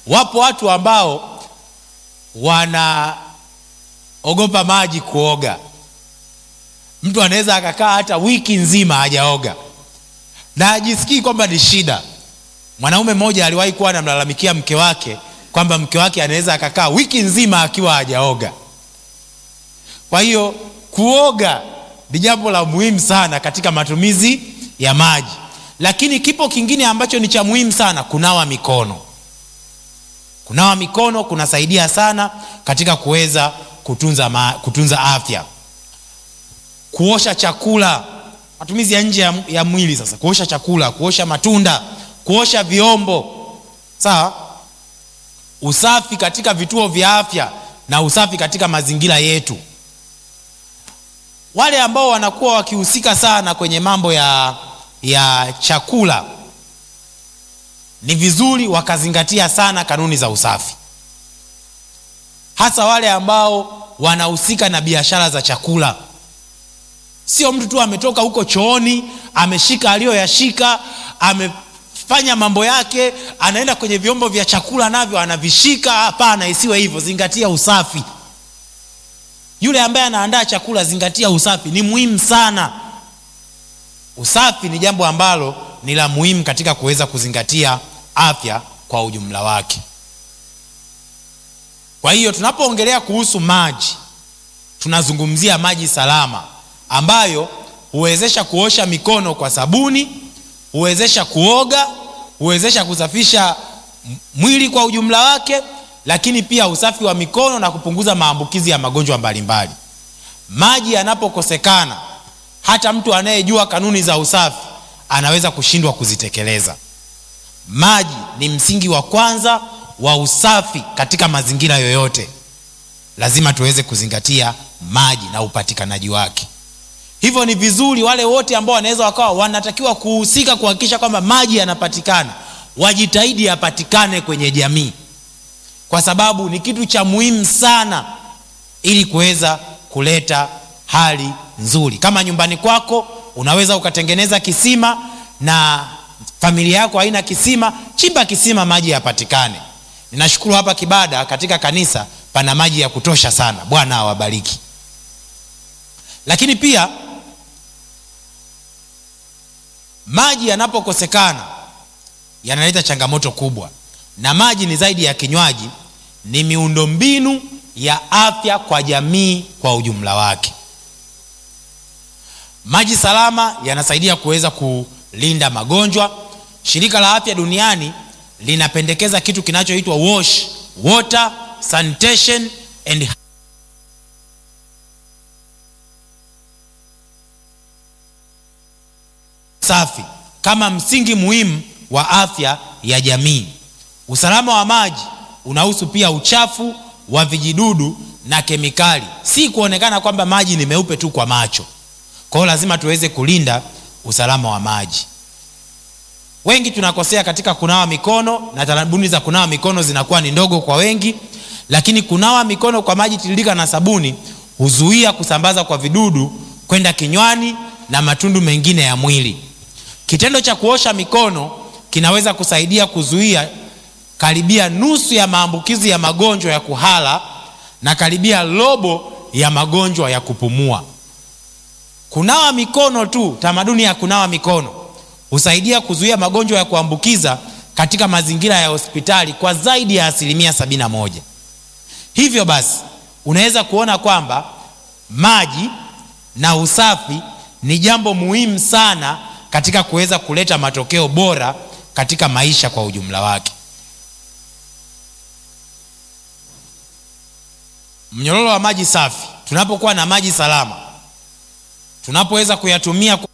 wapo watu ambao wanaogopa maji kuoga mtu anaweza akakaa hata wiki nzima hajaoga na ajisikii kwamba ni shida mwanaume mmoja aliwahi kuwa anamlalamikia mke wake kwamba mke wake anaweza akakaa wiki nzima akiwa hajaoga kwa hiyo kuoga ni jambo la muhimu sana katika matumizi ya maji lakini kipo kingine ambacho ni cha muhimu sana kunawa mikono kunawa mikono kunasaidia sana katika kuweza kutunza, ma, kutunza afya kuosha chakula matumizi ya nje ya, ya mwili sasa kuosha chakula kuosha matunda kuosha vyombo sawa usafi katika vituo vya afya na usafi katika mazingira yetu wale ambao wanakuwa wakihusika sana kwenye mambo ya ya chakula ni vizuri wakazingatia sana kanuni za usafi hasa wale ambao wanahusika na biashara za chakula sio mtu tu ametoka huko chooni ameshika aliyoyashika amefanya mambo yake anaenda kwenye vyombo vya chakula navyo anavishika hapana isiwe hivyo zingatia usafi yule ambaye anaandaa chakula zingatia usafi ni muhimu sana usafi ni jambo ambalo ni la muhimu katika kuweza kuzingatia afya kwa ujumla wake kwa hiyo tunapoongelea kuhusu maji tunazungumzia maji salama ambayo huwezesha kuosha mikono kwa sabuni huwezesha kuoga huwezesha kusafisha mwili kwa ujumla wake lakini pia usafi wa mikono na kupunguza maambukizi ya magonjwa mbalimbali maji yanapokosekana hata mtu anayejua kanuni za usafi anaweza kushindwa kuzitekeleza maji ni msingi wa kwanza wa usafi katika mazingira yoyote lazima tuweze kuzingatia maji na upatikanaji wake hivyo ni vizuri wale wote ambao wanaweza wakawa wanatakiwa kuhusika kuhakikisha kwamba maji yanapatikana wajitahidi yapatikane kwenye jamii kwa sababu ni kitu cha muhimu sana ili kuweza kuleta hali nzuri kama nyumbani kwako unaweza ukatengeneza kisima na familia yako haina kisima chimba kisima maji yapatikane ninashukuru hapa kibada katika kanisa pana maji ya kutosha sana bwana awabariki lakini pia maji yanapokosekana yanaleta changamoto kubwa na maji ni zaidi ya kinywaji ni miundombinu ya afya kwa jamii kwa ujumla wake maji salama yanasaidia kuweza kulinda magonjwa shirika la afya duniani linapendekeza kitu kinachoitwa wash water sanitation and safi kama msingi muhimu wa afya ya jamii usalama wa maji unahusu pia uchafu wa vijidudu na kemikali si kuonekana kwamba maji ni meupe tu kwa macho kwa hiyo lazima tuweze kulinda usalama wa maji wengi tunakosea katika kunawa mikono na tarabuni za kunawa mikono zinakuwa ni ndogo kwa wengi lakini kunawa mikono kwa maji tiririka na sabuni huzuia kusambaza kwa vidudu kwenda kinywani na matundu mengine ya mwili kitendo cha kuosha mikono kinaweza kusaidia kuzuia karibia nusu ya maambukizi ya magonjwa ya kuhala na karibia robo ya magonjwa ya kupumua kunawa mikono tu tamaduni ya kunawa mikono husaidia kuzuia magonjwa ya kuambukiza katika mazingira ya hospitali kwa zaidi ya asilimia 71 hivyo basi unaweza kuona kwamba maji na usafi ni jambo muhimu sana katika kuweza kuleta matokeo bora katika maisha kwa ujumla wake mnyororo wa maji safi tunapokuwa na maji salama tunapoweza kuyatumia kwa